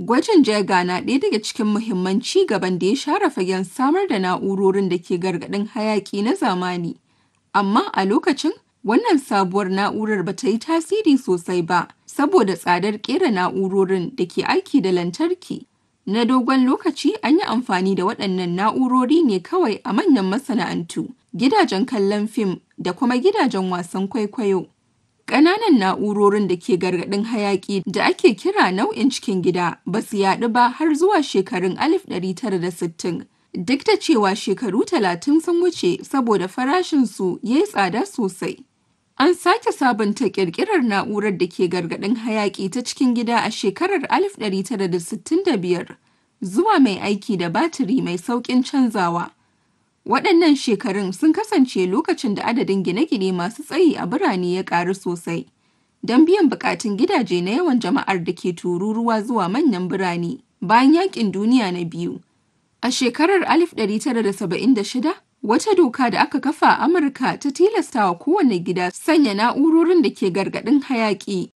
Gwajin Geiger na ɗaya daga cikin muhimman ci gaban da ya share fagen samar da na'urorin da ke gargaɗin hayaƙi na zamani. Amma a lokacin, wannan sabuwar na'urar ba ta yi tasiri sosai ba saboda tsadar ƙera na'urorin da ke aiki da lantarki. Na dogon lokaci an yi amfani da waɗannan na'urori ne kawai a manyan masana'antu, gidajen kallon fim da kuma gidajen wasan kwaikwayo. Ƙananan na'urorin da ke gargaɗin hayaƙi da ake kira nau'in cikin gida ba su yaɗu ba har zuwa shekarun 1960. Duk da cewa shekaru talatin sun wuce saboda farashinsu ya yi tsada sosai. An sake sabunta ƙirƙirar na'urar da ke gargaɗin hayaƙi ta cikin gida a shekarar 1965 zuwa mai aiki da batiri mai sauƙin canzawa. Waɗannan shekarun sun kasance lokacin da adadin gine-gine masu tsayi a birane ya ƙaru sosai. Don biyan buƙatun gidaje na yawan jama'ar da ke tururuwa zuwa manyan birane bayan Yaƙin Duniya na Biyu. A shekarar 1976, wata doka da aka kafa a Amurka ta tilastawa kowane gida sanya na'urorin da ke gargaɗin hayaƙi